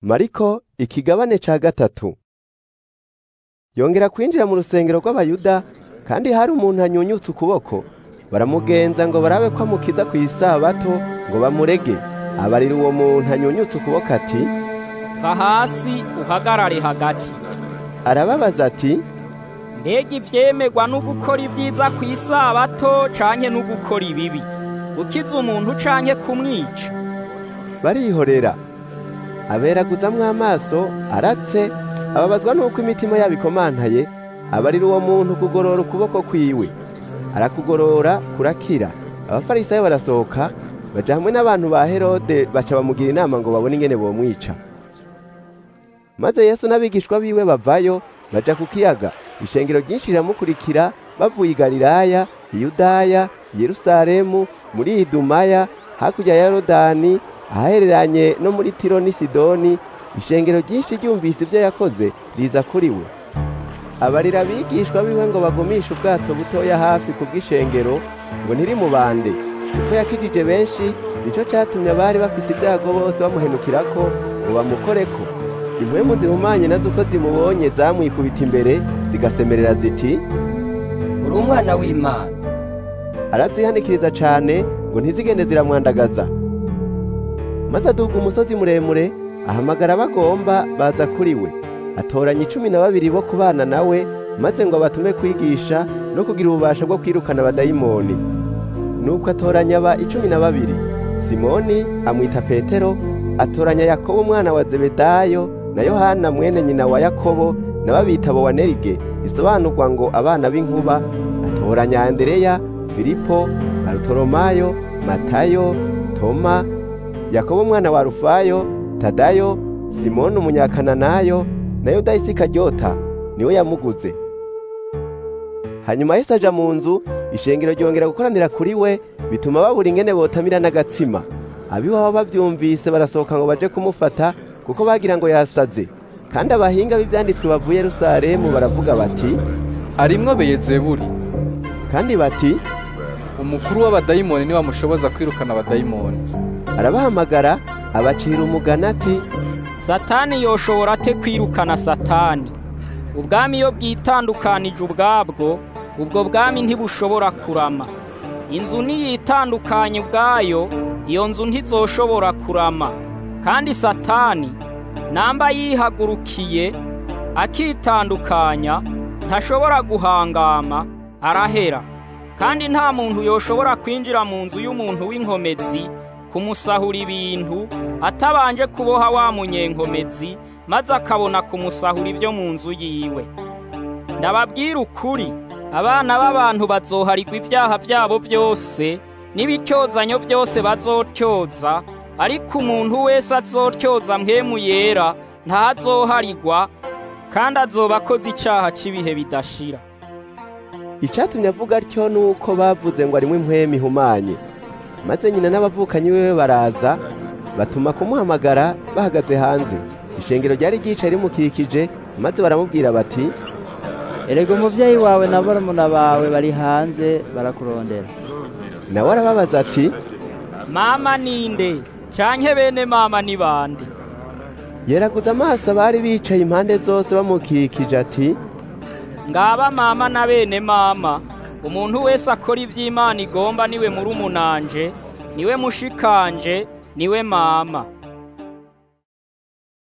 mariko ikigabane ca gatatu yongera kwinjira mu rusengero rw'abayuda kandi hari umuntu anyunyutse ukuboko baramugenza ngo barabe ko amukiza ku isabato ngo bamurege abarira uwo muntu anyunyutse ukuboko ati va hasi uhagarare hagati arababaza ati mbega ivyemerwa no gukora ibyiza ku isabato canke no gukora ibibi gukiza umuntu canke kumwica barihorera aberaguzamwo amaso aratse ababazwa n'uko imitima yabo ikomantaye abarira uwo muntu kugorora ukuboko kwiwe arakugorora kurakira abafarisayo barasohoka baja hamwe n'abantu ba herode baca bamugira inama ngo babone ingene bomwica maze yesu n'abigishwa biwe bavayo baja ku kiyaga ishengero ryinshi riramukurikira bavuye i galilaya iyudaya yerusalemu muri idumaya hakurya ya yorodani ahahereranye no muri tiro n'i sidoni ishengero ryinshi ryumvise ibyo yakoze riza kuri we abarira abigishwa biwe ngo bagumishe ubwato butoya hafi ku bw'ishengero ngo ntirimubande kuko yakijije benshi nico catumye abari bafise ibyago bose bamuhenukirako ngo bamukoreko impwemu zihumanye nazo uko zimubonye zamwikubita imbere zigasemerera ziti uri umwana w'imana arazihanikiriza cane ngo ntizigende ziramwandagaza maze aduga umusozi muremure ahamagara bagomba baza kuri we atoranya icumi na babiri bo kubana nawe maze ngo abatume kwigisha no kugira ububasha bwo kwirukana abadayimoni nuko atoranya aba icumi na babiri simoni amwita petero atoranya yakobo umwana wa zebedayo na yohana mwene nyina wa yakobo na babita bowanerige isobanurwa ngo abana b'inkuba atoranya andereya filipo barutoromayo matayo toma yakobo umwana wa rufayo tadayo simoni umunyakananayo na yuda isikaryota niwe yamuguze hanyuma yesu aja mu nzu ishengero ryongera gukoranira kuri we bituma babura ingene botamira n'agatsima abiwabo bavyumvise barasohoka ngo baje kumufata kuko bagira ngo yasaze kandi abahinga b'ivyanditswe bavuye yerusalemu baravuga bati arimwo beyezebuli kandi bati umukuru w'abadayimoni niwe amushoboza kwirukana abadayimoni arabahamagara abacira umugani ati satani yoshobora ate kwirukana satani ubwami iyo bwitandukanije ubwabwo ubwo bwami ntibushobora kurama inzu niyitandukanye ubwayo iyo nzu ntizoshobora kurama kandi satani namba yihagurukiye akitandukanya ntashobora guhangama arahera kandi nta muntu yoshobora kwinjira mu nzu y'umuntu w'inkomezi kumusahura ibintu atabanje kuboha wa munyenkomezi maze akabona kumusahura ibyo mu nzu yiwe ndababwira ukuri abana b'abantu bazoharirwa ibyaha byabo byose n'ibityozanyo byose bazotyoza ariko umuntu wese azotyoza mpemu yera ntazoharirwa kandi azoba akoze icyaha cy'ibihe bidashira icatumye avuga atyo nuko bavuze ngo arimwo impwemu ihumanye maze nyina n'abavukanyi wiwe baraza batuma kumuhamagara bahagaze hanze ishengero ryari ryicaye rimukikije maze baramubwira bati erega umuvyeyi wawe na barumuna bawe bari hanze barakurondera nawe arababaza ati mama ninde canke bene mama ni bande yeraguza amaso abari bicaye impande zose bamukikije ati ngaba mama na bene mama umuntu wese akora ivy'imana igomba niwe muri umunanje niwe mushikanje niwe mama